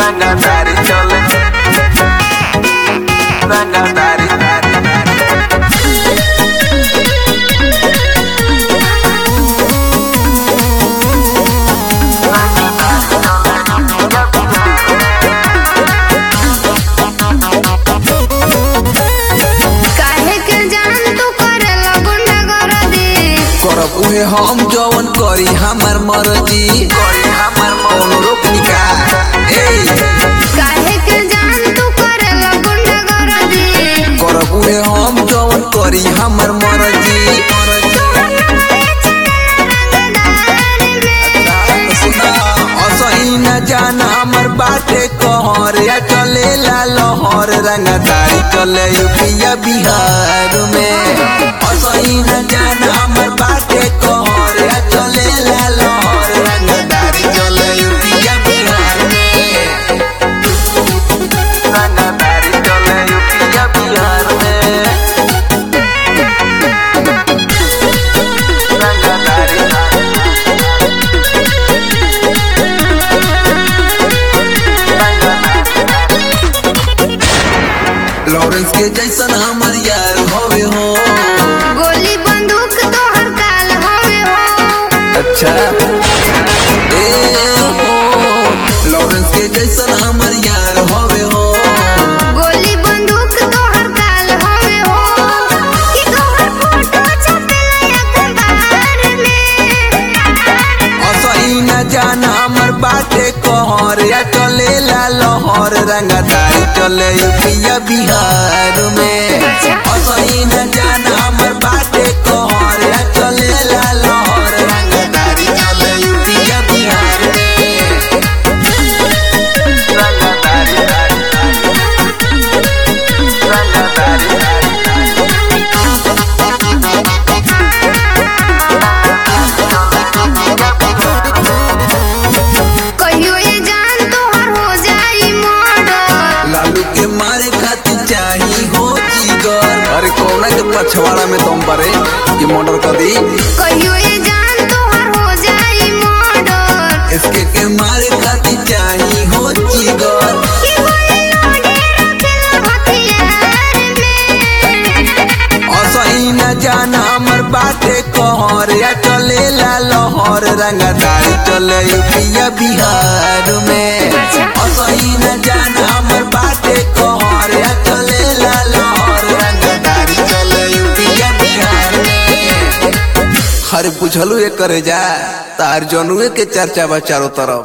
Rangatari chole Rangatari काहे के जान तू करेला गुंडागर्दी करब उहे हम जवन करी हमर मर्जी Koi hamar कौन रोकनी का ए काहे के जान तू करेला गुंडागर्दी करब उहे हम जवन करी हमर मर्जी असही न जान हमर बाटे कहर या चले ला लहर रंगदारी चले यूपिया बिहार में असही न जान हमर बाटे कहर या चले ला लहर रंगदारी चले यूपिया बिहार में Rangatari chole Yupiya Bihar mein Rangatari Lawrence के जैसन हमर यार होवे हो गोली बंदूक तोहर काल होवे हो अच्छा ए हो लॉरेंस के जैसन हमर यार होवे हो गोली बंदूक तोहर काल होवे हो कि तोहर फोटो छपेला अखबार में असही न जान हमर बाटे कहर या चले ला लहर रंगदारी चले यूपिया बिहार में असही न जान हमर बाटे कहर या चले ला लहर रंगदारी चले यूपिया बिहार में Rangatari Rangatari कहियो ये जान तोहर हो जाई मर्डर लालू के मारे खातिर चाही हो जिगर अरे कौन के पछवाड़ा में तुम परे ये मर्डर कर दी कहियो ये जान तोहर हो जाई मर्डर इसके के मारे खातिर चाही हो जिगर कि गोली लोडे रखेला हथियार में असही न जान हमर बाटे कहर या चले ला लहर रंगदारी चले यूपिया बिहार में असही न जान हमर बाटे कहर या चले ला लहर रंगदारी चले यूपिया बिहार में अरे पूछलू एक करे जा तार जनुए के चर्चा बा चारों तरफ